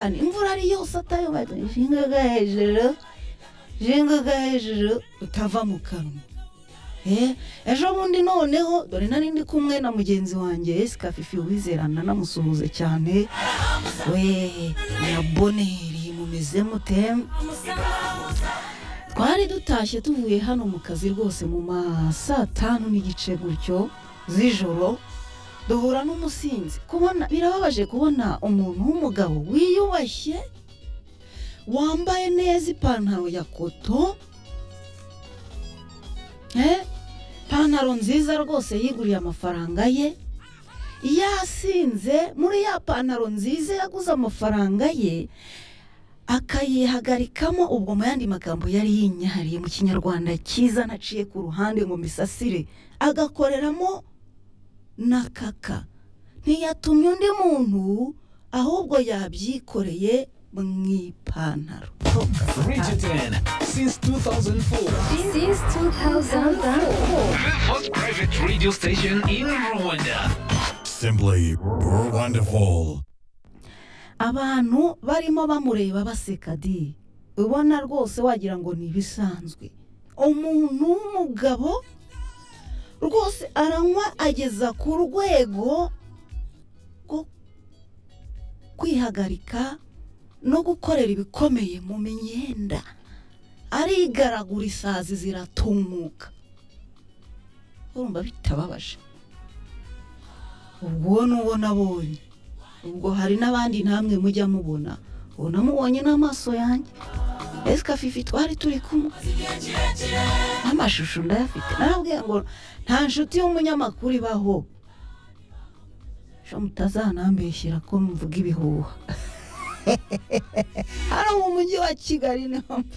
아니 흥분하리요서 따요 말더니 싱그가 해주르 싱그가 해주르 utava mu kanwa Eh, ejo bundi noneho dore nari ndi kumwe na mugenzi wanjye Jessica Fifi wizerana namusuhuze cyane we na boneri mumeze mute twari dutashye tuvuye hano mu kazi rwose mu ma saa tanu n'igice gutyo z'ijoro duhura n'umusinzi kubona birababaje kubona umuntu w'umugabo wiyubashye wambaye neza ipantaro ya koto eh, ipantaro nziza rwose yiguriye amafaranga ye yasinze muri ya pantaro nziza yaguze amafaranga ye akayihagarikamo ubwo mu yandi magambo yari yinyahariye mu kinyarwanda cyiza naciye ku ruhande ngo misasire agakoreramo na kaka ntiyatumye undi muntu ahubwo yabyikoreye mu ipantaro Region 10 since 2004. Since 2004. The first private radio station in Rwanda. Simply wonderful. abantu barimo bamureba baseka di ubona rwose wagira ngo ni ibisanzwe umuntu w'umugabo rwose aranywa ageza ku rwego rwo kwihagarika no gukorera ibikomeye mu myenda arigaragura isazi ziratumuka urumva bitababaje ubwo ni uwo nabonye ubwo hari n'abandi namwe mujya mubona ubu namubonye n'amaso yanjye esika fifi twari turi kumwe n'amashusho ndayafite narabwiye ngo nta nshuti y'umunyamakuru ibaho sho mutazanambeshyira ko mvuga ibihuha hano mu mujyi wa kigali niho mba